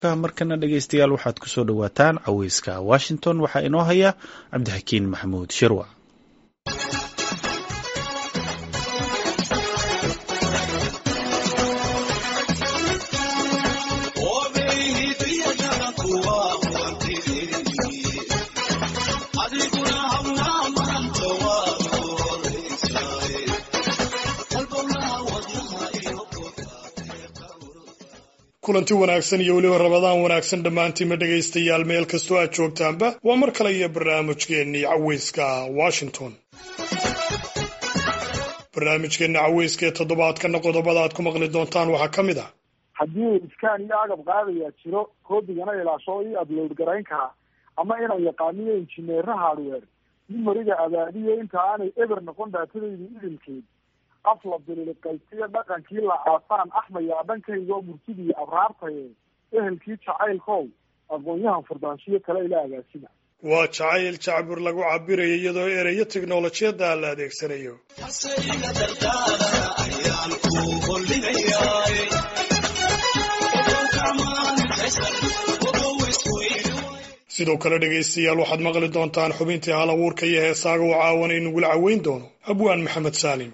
markana dhegeystayaal waxaad kusoo dhowaataan caweyska washington waxaa inoo haya cabdixakiin maxamuud shirwac kulanti wanaagsan iyo weliba rabadaan wanaagsan dhammaantiinma dhegaystayaal meel kastoo aad joogtaanba waa mar kale iyo barnaamijkeennii caweyska washington barnaamijkeenna caweyska ee toddobaadkana qodobada aad ku maqli doontaan waxaa ka mid ah haddii iskaan iyo agab qaadayaa jiro koodigana ilaasho io upload garayn karaa ama inaan yaqaaniyo injineera hardware mimoriga abaadiyo inta aanay eber noqon daatadayda idilkeed afla bililiqaysiyo dhaqankii la aasaan axmayaa dhankayga oo murtidiiyo abraartaye ehelkii jacaylkow aqoon-yahan furdaanshiyo kale ila agaasina waa jacayl jacbur lagu cabirayo iyadoo ereyo teknolojiyadda la adeegsanayo sidoo kale dhegaystayaal waxaad maqli doontaan xubintii hal abuurka iyo heesaaga uu caawan inagula caweyn doono abwaan maxamed saalim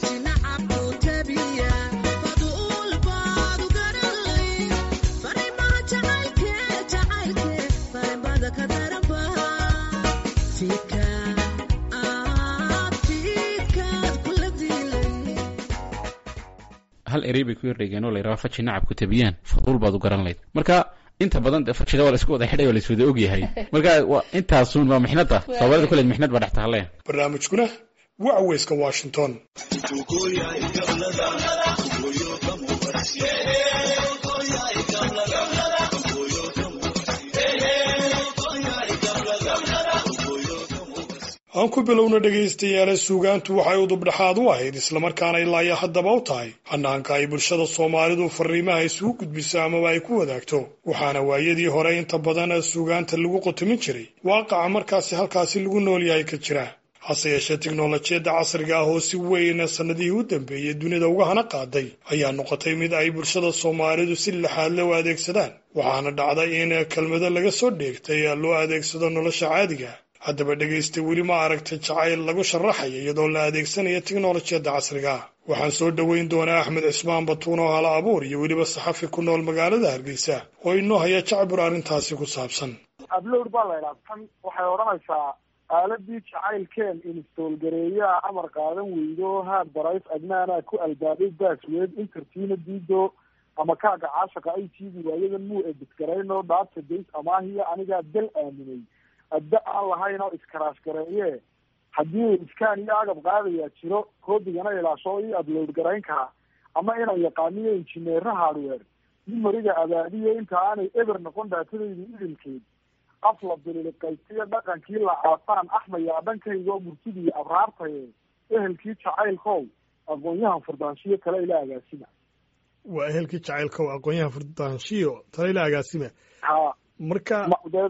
hal erey bay ku yardhegeen oo la yidhaha faji nacab ku tabiyaan faduul baad u garan layd marka inta badan de fajida waa la isku wada xidhay waa la is wada ogyahay marka intaasun waa mixnada soomaalida kuleed mixnad baa dhex tahaleen barnaamijkuna waa caweyska washington aan ku bilowna dhegaystayaale suugaantu waxay udubdhexaad u ahayd islamarkaana ilaa iyo haddaba u tahay hanaanka ay bulshada soomaalidu fariimaha isugu gudbiso amaba ay ku wadaagto waxaana waayadii hore inta badan suugaanta lagu qotomin jiray waaqaca markaasi halkaasi lagu nool yahay ka jira hase yeeshee tiknolojiyadda casriga ah oo si weyn sannadihii u dambeeyey dunida uga hana qaaday ayaa noqotay mid ay bulshada soomaalidu si laxaadle u adeegsadaan waxaana dhacday in kelmado laga soo dheegtay loo adeegsado nolosha caadiga haddaba dhegaysta weli ma aragtay jacayl lagu sharaxaya iyadoo la adeegsanaya tiknolojiyadda casriga ah waxaan soo dhoweyn doonaa axmed cismaan batuun oo hala abuur iyo weliba saxafi ku nool magaalada hargeysa oo inoo haya jacbur arrintaasi ku saabsan upload baa la idhaha tan waxay odhanaysaa aaladii jacaylkeen install gareeyaa amar qaadan weydo haad barays adnaanaa ku albaabay baasweed intertiina diido ama kaaga caashaqa ay tiidi waayadan muu edisgarayno database amaahiya anigaa dal aaminay adda aan lahayn oo iskaraash gareeye haddii iskaan iyo agab qaadayaa jiro koodigana ilaasho io upload garayn karaa ama inaan yaqaaniyo injineera hardware mimoriga abaadiyo inta aanay eber noqon daatadayda idilkeed afla bililiqaysiyo dhaqankii la aasaan axmayaa dhankayga oo murtidiiyo abraartaye ehelkii jacaylkow aqoon-yahan furdaanshiyo kale ila agaasima waa ehelkii jacaylkow aqoon-yahan furdaanshiyo tale ila agaasima ha marka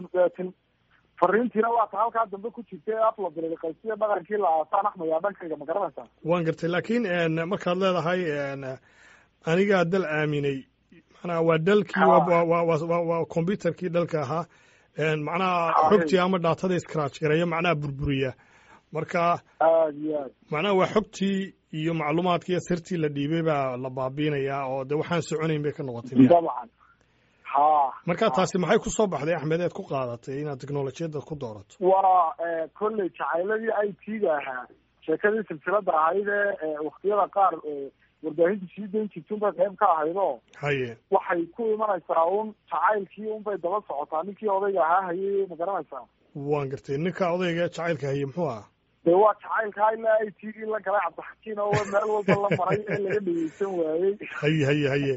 fariintiina waa ta halkaa dambe ku jirta ee afla bililiqaysiyo dhaqankii la aasaan axmayaa dhankayga ma garanaysaa waan gartay laakiin markaad leedahay anigaa dal aaminay macnaha waa dalkii waa combyuterkii dalka ahaa macnaha xogtii ama dhaatada iscratch gareeya macnaha burburiya marka aad iyo aad macnaha waa xogtii iyo macluumaadkii iyo sirtii la dhiibay baa la baabiinayaa oo de waxaan soconayn bay ka noqotay dabcan ha marka taasi maxay ku soo baxday axmed eed ku qaadatay inaad teknolojiyadda ku doorato waa kolley jacayladii i t ga ahaa sheekadii silsilada ahayd ee waktiyada qaar warbaahinta sii dayn jirta unbay qayb ka ahayd oo haye waxay ku imanaysaa un jacaylkii unbay daba socotaa ninkii odayga ahaa hayay ma garanaysaa waan gartay ninka odayga jacaylka haye muxuu ahaa de waa jacaylkaa ilaa i t gii la galay cabdixakiin oo meel walba la maray ee laga dhegeysan waayey haye haye haye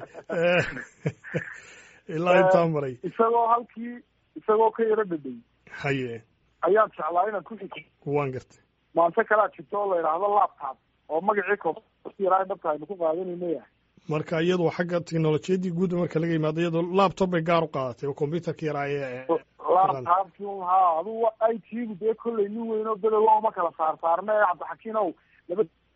ilaa intaa maray isagoo halkii isagoo ka yaro dhadhay haye ayaan jeclaa inaan ku xiko waan gartay maanta kalaa jirto oo la yidhaahdo laptop oo magacii koyaraa dhabta aynu ku qaadanayna yahay marka iyadoo xagga teknolojiyaddii guudba marka laga yimaado iyadoo laptop bay gaar u qaadatay oo combyuterka yaraa ee laptopki ha adugu i t gu dee kolley nin weyn oo bedow ma kala saar saarna ee cabdixakiin ow laba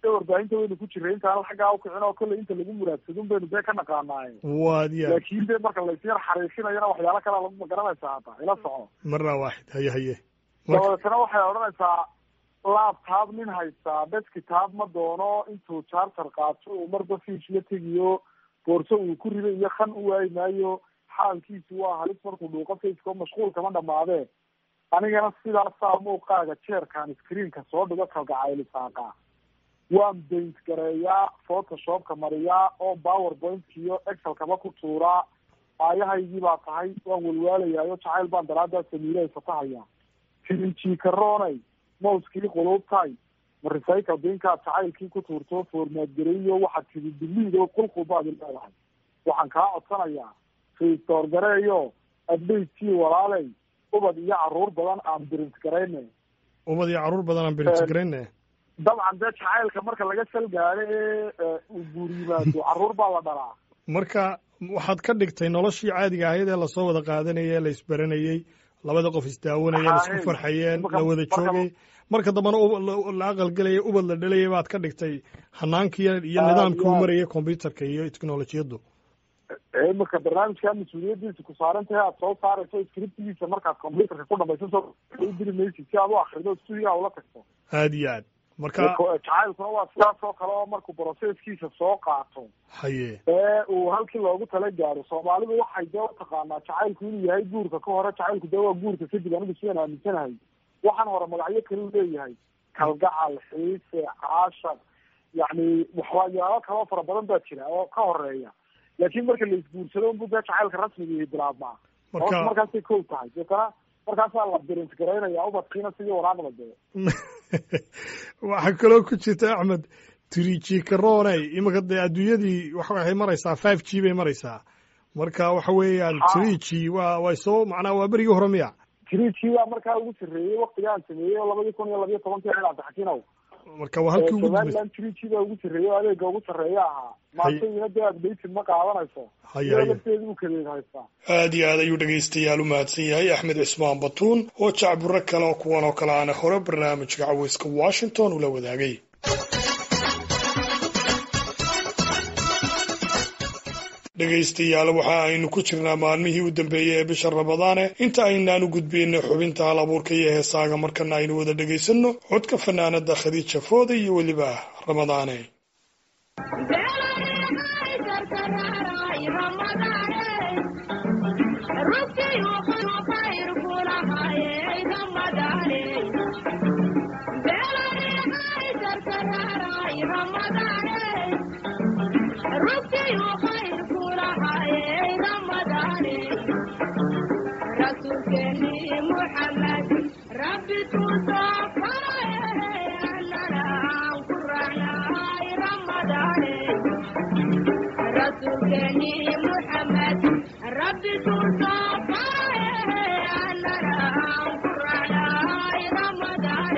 dee warbaahinta waynu ku jiray intaan xaggaa ukicin oo kolley inta lagu muraadsadun baynu dee ka naqaanaaye waad ya laakiin dee marka laysyar xariifinayana waxyaalo kalea lagu magaranaysaa hata ila soco marna waaxid haye haye dabadeetana waxay odhanaysaa laptop nin haystaa deskitaab ma doono intuu charger qaato uu marba fiish la tegiyo boorso uu ku rido iyo kan u waayi maayo xaalkiisu waa halis markuu dhuuqo faceko mashquul kama dhamaadee anigana sidaasaa muuqaaga jeerkaan screenka soo dhigo kalgacaylisaaqa waan baint gareeyaa photoshopka mariyaa oo powerpoint iyo excelkaba ku tuuraa aayahaygii baa tahay waan walwaalayaayo jacayl baan daraadaa samiile fatahaya tirinjikaroonay mouskii quluubtay ma recycle binkaad jacaylkii ku tuurto formaad gareeyo waxaad tidi diliid oo qulqulbaad leedahay waxaan kaa codsanayaa restore gareeyo adbaytkii walaaley ubad iyo caruur badan aan birint garayne ubad iyo caruur badan aan birint garayne dabcan dee jacaylka marka laga sal gaado ee uu guur yimaado caruur baa la dhalaa marka waxaad ka dhigtay noloshii caadiga ahayd ee lasoo wada qaadanayay la isbaranayey labada qof isdaawanaya la isku farxayeen la wada joogay marka dambena la aqalgelaya ubad la dhalaya baad ka dhigtay hanaankii iyo nidaamkii u marayay combyuterka iyo technolojiyaddu imika barnaamijkaa mas-uuliyadiisa ku saaran tahay aad soo saarayso scriptigiisa markaad combyuterka ku dhamayso soo diri maysid si aad u akrido studiga ula tagto aad iyo aad marka jacaylkuna waa sidaas oo kale oo markuu processkiisa soo qaato haye ee uu halkii loogu tala gaaro soomaalidu waxay dee utaqaanaa jacaylku inuu yahay guurka ka hore jacaylku dee waa guurka kadib anigu sidaan aaminsanahay waxaan hore magacyo kale u leeyahay kalgacal xiise caashar yacni waxyaalo kaloo fara badan baa jira oo ka horeeya laakiin marka la isguursado unbu dee jacaylka rasmiga bilaabmaa marka markaasay kow tahay deetana markaasaa la birint garaynaya ubadkiina sidii waraaqda dee waxaa kaloo ku jirta axmed trijikaroney iminka dee adduunyadii waxay maraysaa five g bay maraysaa marka waxa weeyaan trigi waa way soo macnaa waa berigii hore miya trigi baa markaa ugu sarreeyey waktigaan sameeyey oo labadii kun iyo labiyo tobankii cabdixakiinow marka waa halkii ugu somaliland trigi baa ugu sarreeyey oo adeega ugu sarreeya ahaa maantayina dee updated ma qaadanayso haye iyadoo haye lafteedu u kadeed haystaa aad iyo aad ayuu dhegaystayaal u mahadsan yahay axmed cismaan batuun oo jacburo kale oo kuwan oo kale aana hore barnaamijka caweyska washington ula wadaagay dhegaystayaal waxa aynu ku jirnaa maalmihii u dambeeyey ee bisha ramadaane inta aynaanu gudbayna xubinta hal abuurka iyo heesaaga markana aynu wada dhegaysanno codka fanaanada khadiija fooda iyo weliba ramadaane ربي تصفى أننا قرعنا رمضان رسولني محمد ربي تصفى أننا قرعنا رمضان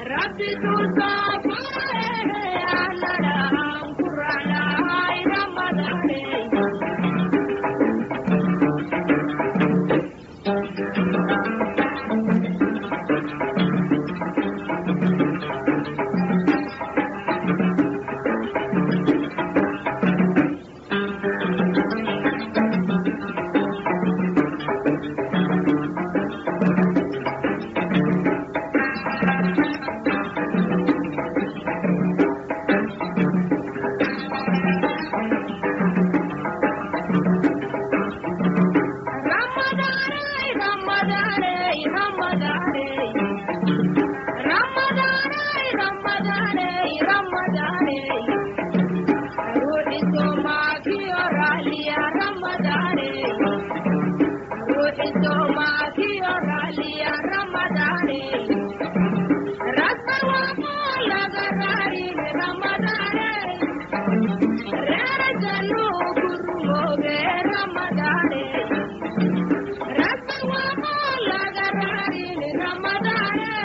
ربي تصفى أننا قرعنا رمضان ramadane ramadane ramadane ramadane ruuxi soomaakiyo raaliya ramadane ruuxi soomaakiyo raaliya ramadane rasbar waaqoo laga raarin ramadane reerajanuu kurumooge ramadane rasbar waaqoo laga raarin ramadane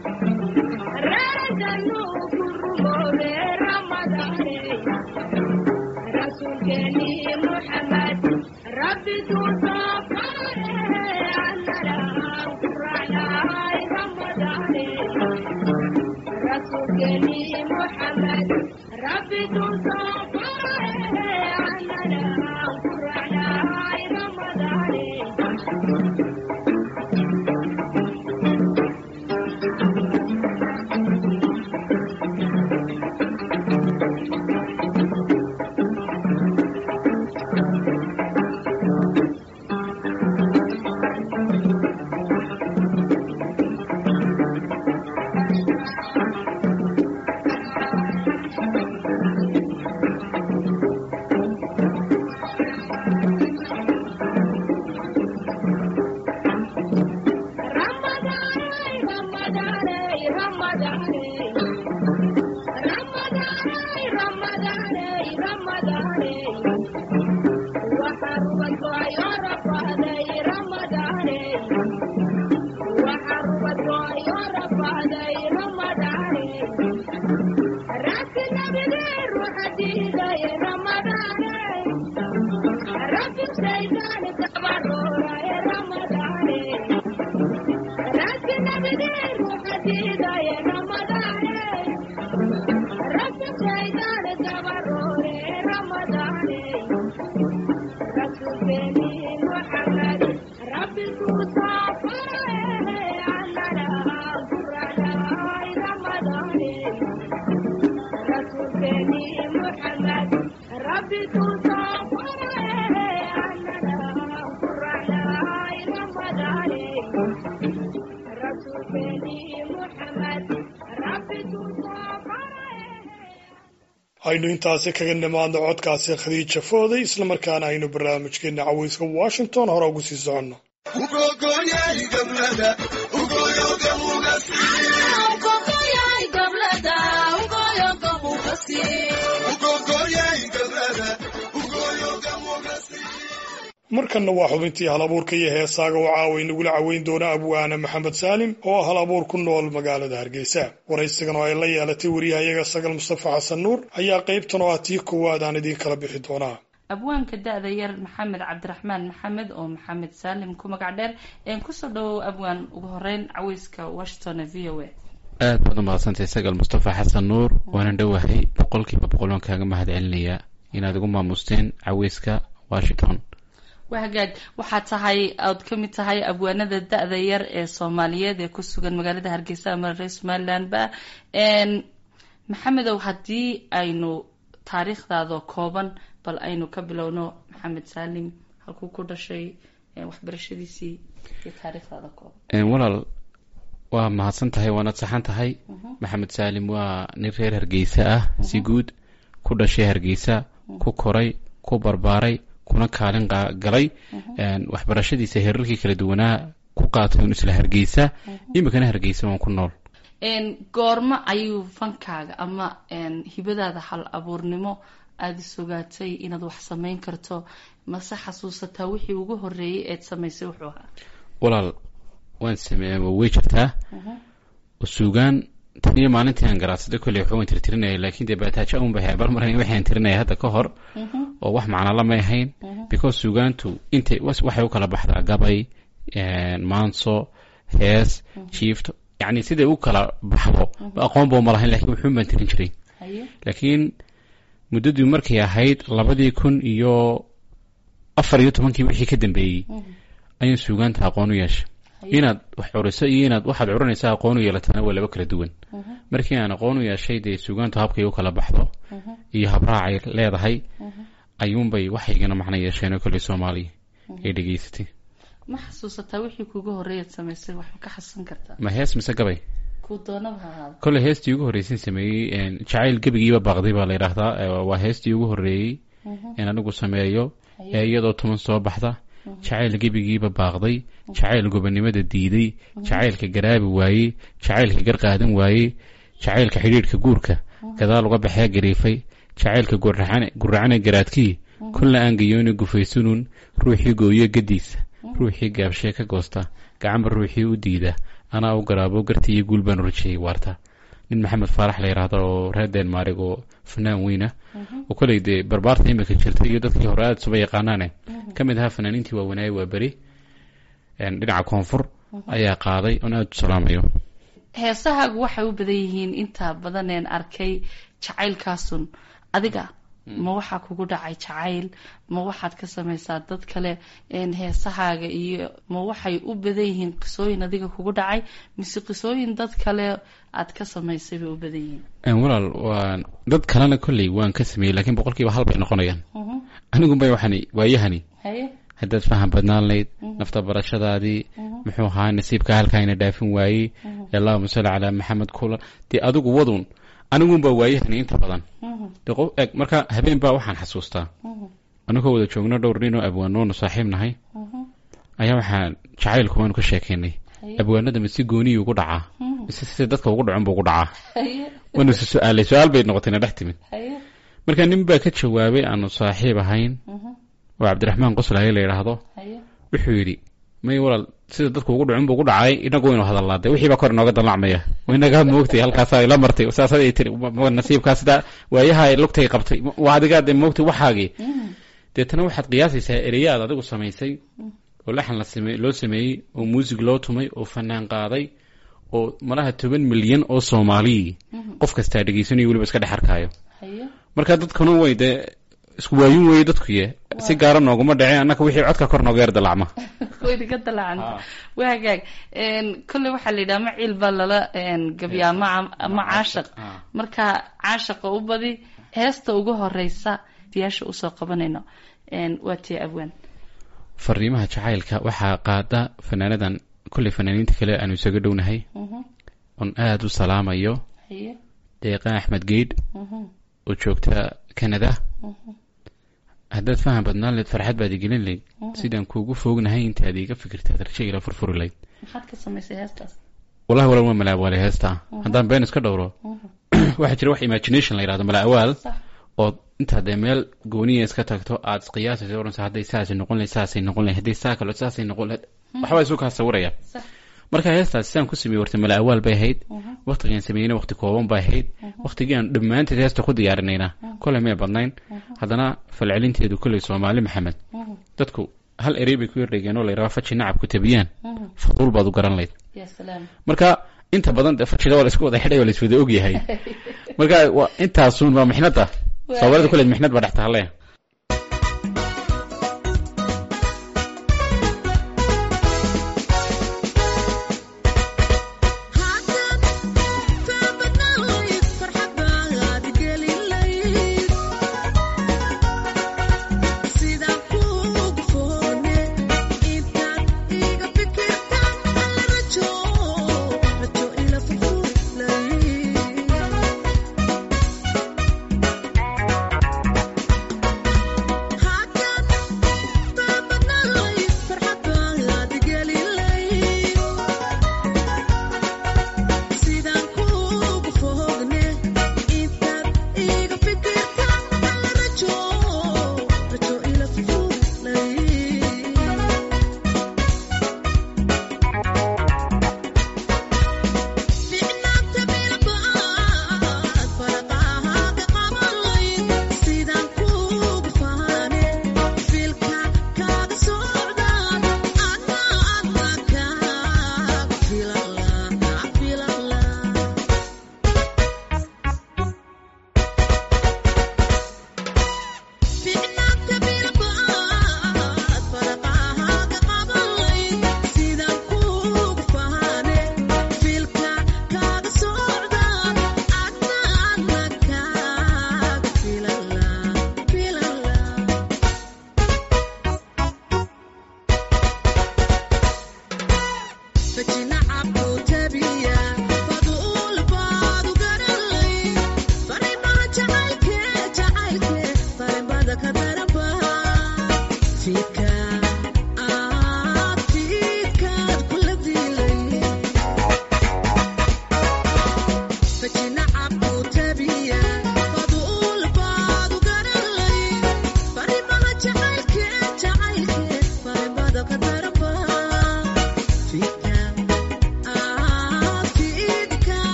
reerajanuu kurumooge ramadane rasuulkeeni muxamed rabbi tuusoo faare annaraan ku raacnaay ramadane rasuulkeeni muxamed rabbi tuusoo faare annaraan ku raacnaay ramadane aynu intaasi kaga nimaadno codkaasi khadiija fooday islamarkaana aynu barnaamijkeena caweyska washington hore ugu sii soconno markanna waa xubintii hal abuurka iyo heesaaga oo caawa inagula caweyn doona abwaana maxamed saalim oo ah hal abuur ku nool magaalada hargeysa waraysigan oo ay la yeelatay wariyahayaga sagal mustafa xasan nuur ayaa qaybtan oo ah tii koowaad aan idiin kala bixi doonaa abwaanka da-da yar maxamed cabdiraxmaan maxamed oo maxamed saalim ku magac dheer een kusoo dhawow abwaan ugu horeyn caweyska washington v o a aad baad u mahadsantahay sagal mustafa xasan nuur waanan dhowahay boqolkiiba boqol waan kaaga mahad celinayaa inaad igu maamusteen caweyska washington waa hagaag waxaa tahay ood ka mid tahay abwaanada da-da yar ee soomaaliyeed ee ku sugan magaalada hargeysa ama reer somalilandba maxamedow haddii aynu taariikhdaadoo kooban bal aynu ka bilowno maxamed saalim halkuu ku dhashay waxbarashadiisii iyo taariikhdaada kooban walaal waa mahadsan tahay waanad saxan tahay maxamed saalim waa nin reer hargeysa ah si guud ku dhashay hargeysa ku koray ku barbaaray kuna kaalin galay waxbarashadiisa heerarkii kala duwanaa ku qaatay un isla hargeysa imikana hargeysa waan ku nool goormo ayuu fankaaga ama hibadaada hal abuurnimo aada isogaatay inaad wax samayn karto mase xasuusataa wixii ugu horeeyay eed samaysay wuxuu ahaa walaal waan sameeya way jirtaa suugaan tan iyo maalintii aan garaadsaday kolley waxba waan tirtirinaya laakiin dee baataajo un bay habar marayn waxaan tirinaya hadda ka hor oo wax macnala may ahayn because suugaantu intay waxay u kala baxdaa gabay maanso hees jiifto yacni siday u kala baxdo aqoon boo ma lahayn lakiin wuxuun baan tirin jiray laakiin muddadii markay ahayd labadii kun iyo afar iyo tobankii wixii ka dambeeyey ayaan suugaanta aqoon u yeeshay inaad wax curiso iyo inaad waxaad curinaysa aqoon u yeelataana waa laba kala duwan markii aan aqoon u yeeshay dee suugaantu habkay u kala baxdo iyo habraacay leedahay ayuunbay waxaygana macno yeesheen oo kolley soomaaliya ay dhegeysatay ma xasuusataa wixii kuugu horreeyaad samaysay wax ma ka xasuusan kartaa ma hees mise gabay kuu doonaba ha ahaado kolley heestii ugu horreysay sameeyey een, jacayl gebigiiba baaqday baa la yidhaahdaa ee, waa heestii ugu horreeyey in anigu sameeyo ee iyadoo tuman soo baxda jacayl gebigiiba baaqday jacayl gobonimada diiday jacaylka garaabi waayey jacaylka gar qaadan waayey jacaylka xidhiidhka guurka gadaal uga baxee gariifay jacaylka gurracane gurracane garaadkii kulla aan gayooni gufaysunun ruuxii gooyo gadiisa ruuxii gaabshee ka goosta gacanba ruuxii u diida anaa u garaabo gartii iyo guul baan u rajeeyey waarta nin maxamed faarax la yidhaahdo oo reer denmark oo fanaan weyna oo koley dee barbaarta imika jirtay iyo dadkii hore aada suba yaqaanaane ka mid ahaa fanaaniintii waawanaaye waa beri een, dhinaca koonfur ayaa qaaday oon aada u salaamayo heesahaagu waxay u badan yihiin inta badan een arkay jacaylkaasun adiga ma waxaa kugu dhacay jacayl ma waxaad ka samaysaa dad kale een heesahaaga iyo ma waxay u badan yihiin qisooyin adiga kugu dhacay mise qisooyin dad kale aad ka samaysay bay u badan yihiin Een, walaal waan dad kalena kolley waan ka sameeyey laakiin boqolkiiba hal bay noqonayaan Mhm. anigunbay waxani waayahani haye haddaad faham badnaan layd nafta barashadaadii muxuu ahaa nasiibka halkaayna dhaafin waayey allahuma salli calaa maxamed kulan dee adigu wadun anigunbaa waayahani inta badan Mhm. dee qof eg marka habeen baa waxaan xasuustaa Mhm. anigoo wada joogno dhowr nin oo abwaanoonu saaxiib nahay Mhm. ayaa waxaan jacaylku waanu ka sheekeynay haye abwaanada mise gooniyii ugu dhacaa Mhm. mise sida dadka ugu dhacon buu ugu dhacaa haye waanu is su-aalay su-aal bay noqotayna dhex timid haye marka nin baa ka jawaabay aanu saaxiib ahayn Mhm. oo cabdiraxmaan qoslaye la yidhaahdo haye wuxuu yidhi may walaal sida dadku ugu dhacun buu ugu dhacay inagu waynu hadalnaa de wixii baa kor inooga dallacmaya inagaa moogtay halkaasaa ila martay saasad ay tiri ma- ma- nasiibkaa sidaa waayaha ay lugtay qabtay ma- waa adigaa de moogtay waxaagii Mhm. deetana waxaad qiyaasaysaa ereya aad adigu samaysay oo laxan la same loo sameeyey oo muusig loo tumay oo fanaan qaaday oo malaha toban milyan oo soomaaliyii qof kastaa dhegeysanayo weliba iska dhex arkaayo haye marka dadkuna way dee isku waayin weeye dadkuye si gaara nooguma dhaceen annaka wixii codka kor nooga yar dalacma wayna ka dalacanta Ah. waa hagaag een kolley waxaa la yidhaha ma ciil baa lala een gabyaa ma ama caashaq Ah. marka caashaqa u badi heesta ugu horeysa diyaasha usoo qabanayno een waa tii abwaan fariimaha jacaylka waxaa qaada fanaanadan kolley fanaaniinta kale aanu isaga dhownahay Mhm. oon aada u salaamayo haye deeqa axmed geydh Mhm. oo joogta canada Mhm. haddaad faham badnaan leyd farxad baad igelin leyd sidaan kuugu foognahay intaad iiga fikirtaad rajo ila furfuri layd maxaad ka samaysay heestaas wallahi walaal waa malaawaale heestaa haddaan been iska dhowro Mhm. waxaa jira wax imagination la yidhahdo malaawaal sax oo intaad dee meel gooniya iska tagto aad isqiyaasayso oranaysa hadday saasay noqon lahayd saasay noqon lahayd hadday saa kale saasay noqon lahayd waxbaa isu kaa sawiraya sax marka heestaas sidaan ku sameeyey warta mala awaal bay ahayd Mhm. waqtigaan sameeyeyna waqti kooban bay ahayd waqtigii aan dhammaanteed heesta ku diyaarinayna koley may badnayn haddana falcelinteedu koley soomaali maxamed Mhm. dadku hal erey bay ku yardhigeen oo la yidhaha faji nacab ku tabiyaan Mhm. faduul baad u garan layd ya salaam marka inta badan dee fajida waa la isku wada xidhay waa la iswada ogyahay marka waa intaasun waa mixnada Waa soomaalida hagaag. kuleed mixnad baa dhex tahalle Thank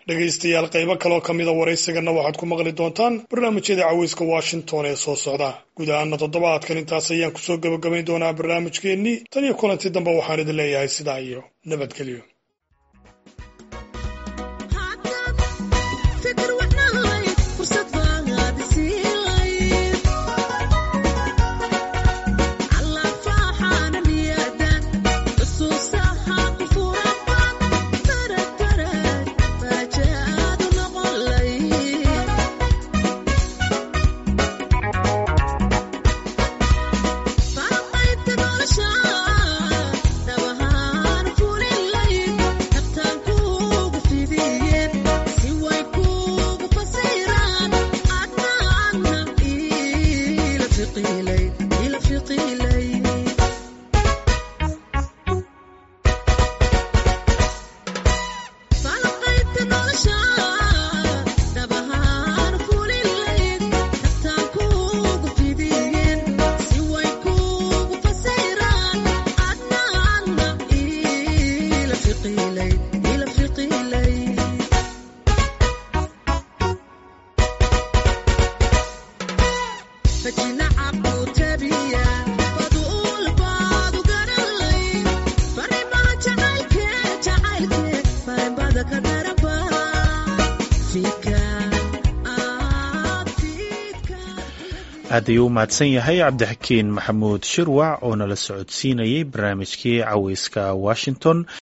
dhegaystayaal qaybo kaloo ka mida waraysigana waxaad ku maqli doontaan barnaamijyada caweyska washington ee soo socda guud ahaana toddobaadkan intaas ayaan kusoo gebagabayn doonaa barnaamijkeennii tan iyo kulanti dambe waxaan idin leeyahay sidaa iyo nabadgelyo aad ayuu u mahadsan yahay cabdixakiin maxamuud shirwac oo nala socodsiinayay barnaamijkii caweyska washington